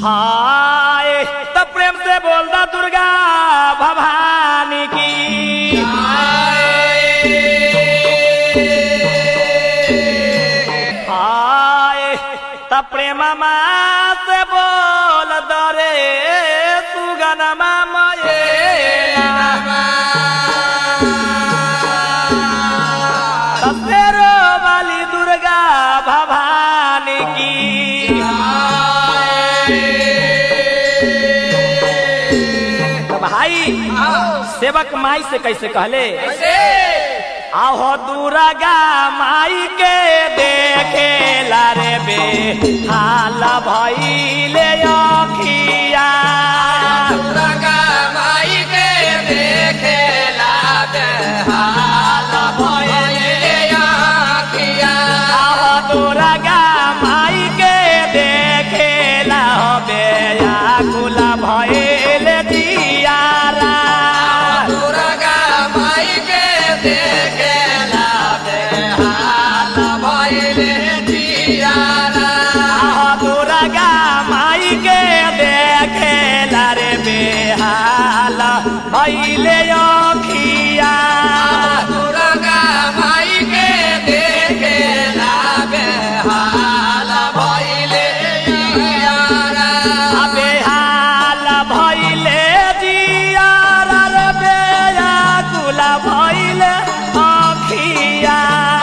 हाय तो प्रेम से बोल दा दुर्गा भवानी की हाय तो प्रेम से बोल दरे सुगन मामये तसेरो वाली दुर्गा भवानी की तो भाई सेवक माई से कैसे कहले आहो दुर्गा माई के देखे लारे बे हाल भइले अखिया आहो दुर्गा माई के देखे ला बे आकुल भइले दियारा आहो दुर्गा माई के देखे लारे बे हाल भइले अखिया अबे हाल भइले दियारा रे बे आकुल भइले अखिया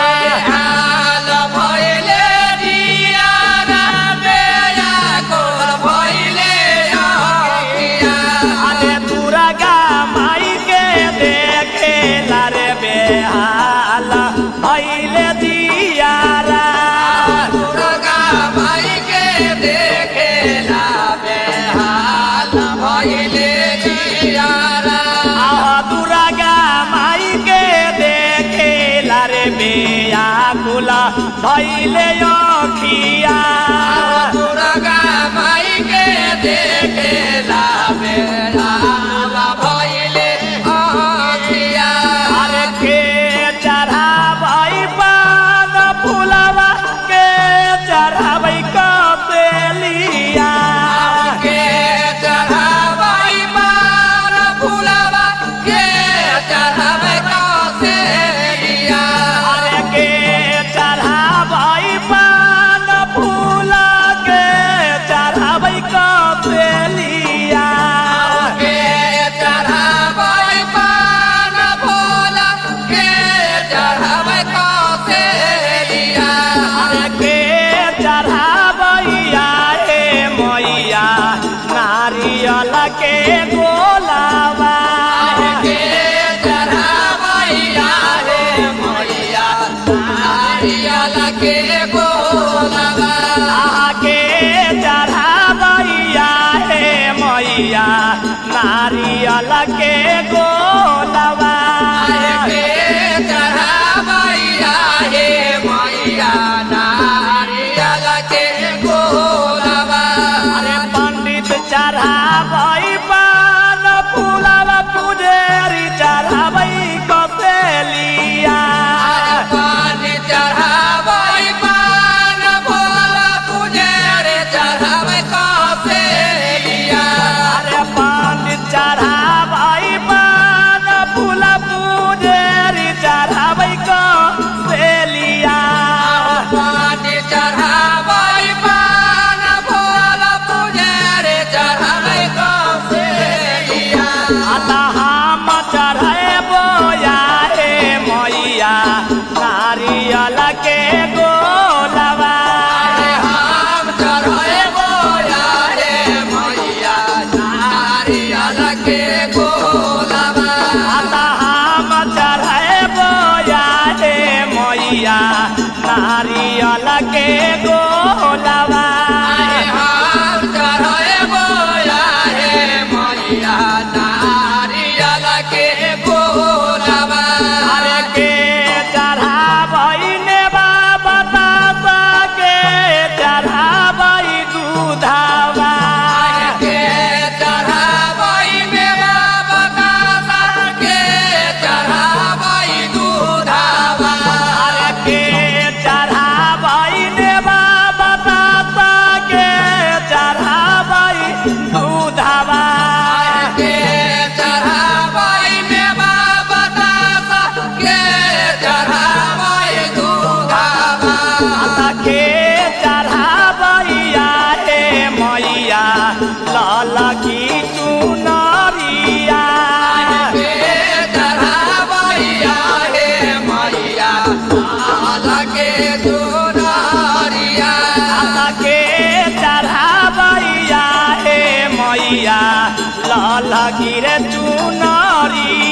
अरे दुर्गा माई के देखे लारे बे हाल भइले दियारा आह दुर्गा माई के देखे लारे बे आकुल भइले अखिया अरे के चढ़ाबै पान फुलवा के चढ़ाबै कपेलिया अरे के चढ़ाबै पान फूल के चढ़ाबै कपेलिया अरे के चढ़ाबैया हे मैया नारियल के गोलावा के बोलवा आके चढ़ाबैया हे मैया नारियल के गोलावा के चढ़ावैया हे मैया नारियल के गोलवा अरे पंडित चढ़ाबै पान फूलवा पुजेरी चढ़ाबै कसेलिया पानी चढ़ावै पान भोला पुजारे चढ़ावै कसेलिया अरे पंडित चढ़ाबै पान लाल की चुनरिया के चढ़ावैया हे मैया लाल के चुनरिया के चढ़ावैया हे मैया लाल की रे चुनरिया